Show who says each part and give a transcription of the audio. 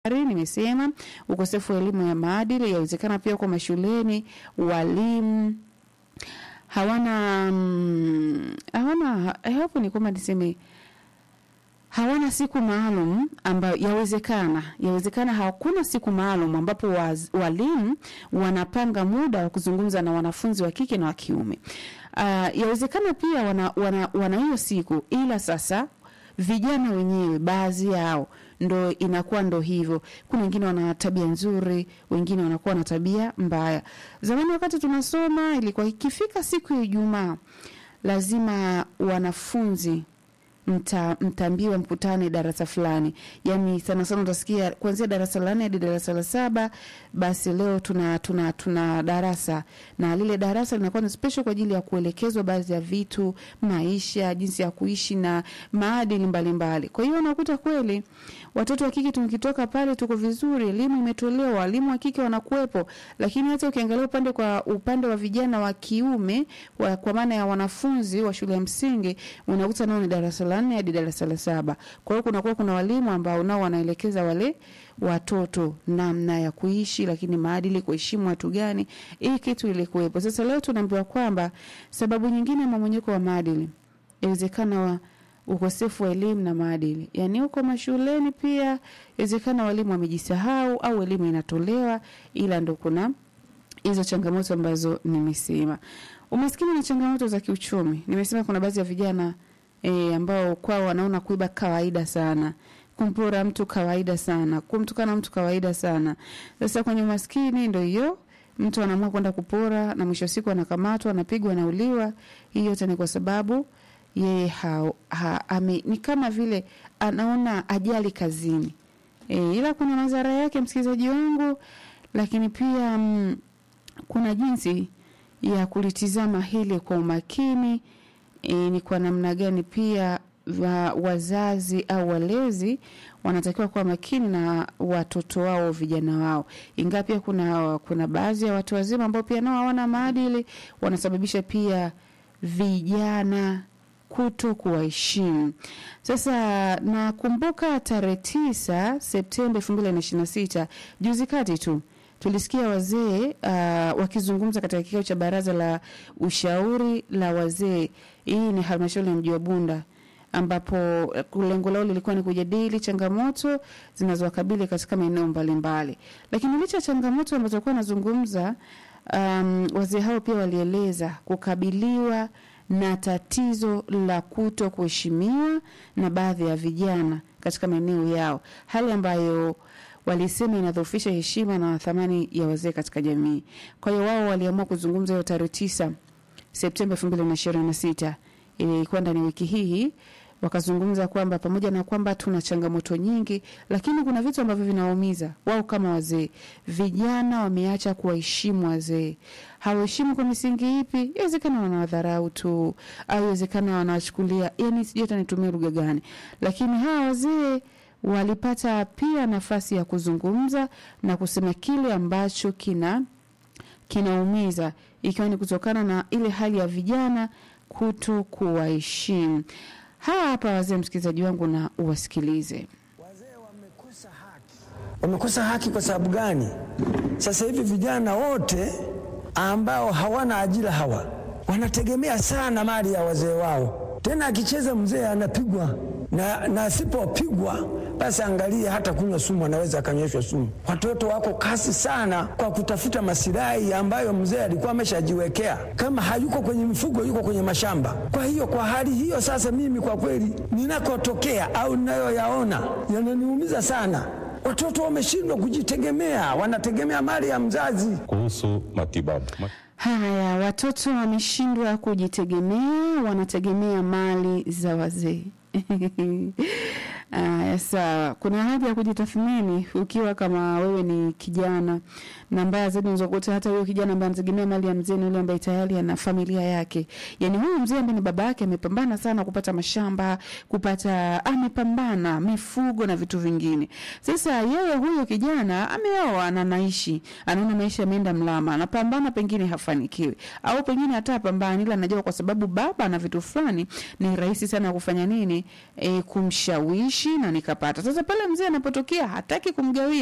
Speaker 1: Nimesema ukosefu wa elimu ya maadili yawezekana pia kwa mashuleni, walimu hawana mm, hawana hapo ni kwamba niseme hawana siku maalum ambayo yawezekana yawezekana hakuna siku maalum ambapo waz, walimu wanapanga muda wa kuzungumza na wanafunzi wa kike na wa kiume. Uh, yawezekana pia wana wana, wana hiyo siku, ila sasa vijana wenyewe baadhi yao ndo inakuwa ndo hivyo. Kuna wengine wana tabia nzuri, wengine wanakuwa na tabia mbaya. Zamani wakati tunasoma, ilikuwa ikifika siku ya Ijumaa lazima wanafunzi mta, mtaambiwa mkutane darasa fulani, yani sana sana utasikia kuanzia darasa la nne hadi darasa la saba. Basi leo tuna tuna tuna darasa na lile darasa linakuwa ni special kwa ajili ya kuelekezwa baadhi ya vitu, maisha, jinsi ya kuishi na maadili mbalimbali. Kwa hiyo unakuta kweli watoto wa kike tukitoka pale tuko vizuri, elimu imetolewa, walimu wa kike wanakuwepo, lakini hata ukiangalia upande kwa upande wa vijana wa kiume wa, kwa maana ya wanafunzi wa shule ya msingi unakuta nao ni darasa la nne hadi darasa la saba. Kwa hiyo kunakuwa kuna walimu ambao nao wanaelekeza wale watoto namna ya kuishi, lakini maadili, kuheshimu watu gani, hii kitu ilikuwepo. Sasa leo tunaambiwa kwamba sababu nyingine ya mmomonyoko wa maadili inawezekana wa ukosefu wa elimu na maadili, yaani huko mashuleni pia inawezekana walimu wamejisahau au elimu inatolewa, ila ndo kuna hizo changamoto ambazo nimesema. Umaskini na changamoto za kiuchumi, nimesema kuna baadhi ya vijana e, ambao kwao wanaona kuiba kawaida sana, kumpora mtu kawaida sana, kumtukana mtu kawaida sana. Sasa kwenye umaskini ndo hiyo mtu anaamua kwenda kupora na mwisho wa siku anakamatwa, anapigwa, anauliwa. Hii yote ni kwa sababu yeye ha, ha, ame, ni kama vile anaona ajali kazini e, ila kuna madhara yake, msikilizaji wangu, lakini pia mm, kuna jinsi ya kulitizama hili kwa umakini e, ni kwa namna gani pia wa, wazazi au walezi wanatakiwa kuwa makini na watoto wao vijana wao, ingawa pia kuna, kuna baadhi ya watu wazima ambao pia nao hawana maadili, wanasababisha pia vijana kuto kuwaheshimu. Sasa nakumbuka tarehe tisa Septemba elfu mbili na ishirini na sita juzi kati tu tulisikia wazee uh, wakizungumza katika kikao cha baraza la ushauri la wazee. Hii ni halmashauri ya mji wa Bunda ambapo lengo lao lilikuwa ni kujadili changamoto zinazowakabili katika maeneo mbalimbali, lakini licha ya changamoto ambazo walikuwa wanazungumza, um, wazee hao pia walieleza kukabiliwa na tatizo la kuto kuheshimiwa na baadhi ya vijana katika maeneo yao, hali ambayo walisema inadhoofisha heshima na thamani ya wazee katika jamii. Kwa hiyo wao waliamua kuzungumza hiyo tarehe tisa Septemba elfu mbili na ishirini na sita ilikuwa ndani wiki hii wakazungumza kwamba pamoja na kwamba tuna changamoto nyingi, lakini kuna vitu ambavyo vinawaumiza wao kama wazee. Vijana wameacha kuwaheshimu wazee. Hawaheshimu kwa misingi ipi? Inawezekana wanawadharau tu, au inawezekana wanawachukulia, yani sijui hata nitumie lugha gani, lakini hawa wazee walipata pia nafasi ya kuzungumza na kusema kile ambacho kina kinaumiza, ikiwa ni kutokana na ile hali ya vijana kuto kuwaheshimu. Hawa hapa wazee, msikilizaji wangu, na uwasikilize.
Speaker 2: Wazee wamekosa haki. Wamekosa haki kwa sababu gani? Sasa hivi vijana wote ambao hawana ajira hawa wanategemea sana mali ya wazee wao. Tena akicheza mzee anapigwa na, na asipopigwa basi angalia, hata kunywa sumu anaweza akanyweshwa sumu. Watoto wako kasi sana kwa kutafuta masilahi ambayo mzee alikuwa ameshajiwekea. Kama hayuko kwenye mifugo, yuko kwenye mashamba. Kwa hiyo kwa hali hiyo sasa, mimi kwa kweli ninakotokea au ninayoyaona yananiumiza sana. Watoto wameshindwa kujitegemea, wanategemea mali ya mzazi.
Speaker 3: Kuhusu matibabu
Speaker 1: Haya, watoto wameshindwa kujitegemea, wanategemea mali za wazee. Aya, sawa. Kuna haja ya kujitathmini ukiwa kama wewe ni kijana, na mbaya zaidi unaweza kukuta hata huyo kijana ambaye anategemea mali ya mzee ni yule ambaye tayari ana familia yake. Yani huyu mzee ambaye ni baba yake amepambana sana kupata mashamba, kupata amepambana mifugo na vitu vingine. Sasa yeye huyo kijana ameoa na anaishi, anaona maisha yameenda mlama, anapambana pengine hafanikiwi, au pengine hata pambana, ila anajua kwa sababu baba ana vitu fulani, ni rahisi sana kufanya nini, e, kumshawishi nikaishi na nikapata. Sasa pale mzee anapotokea hataki kumgawia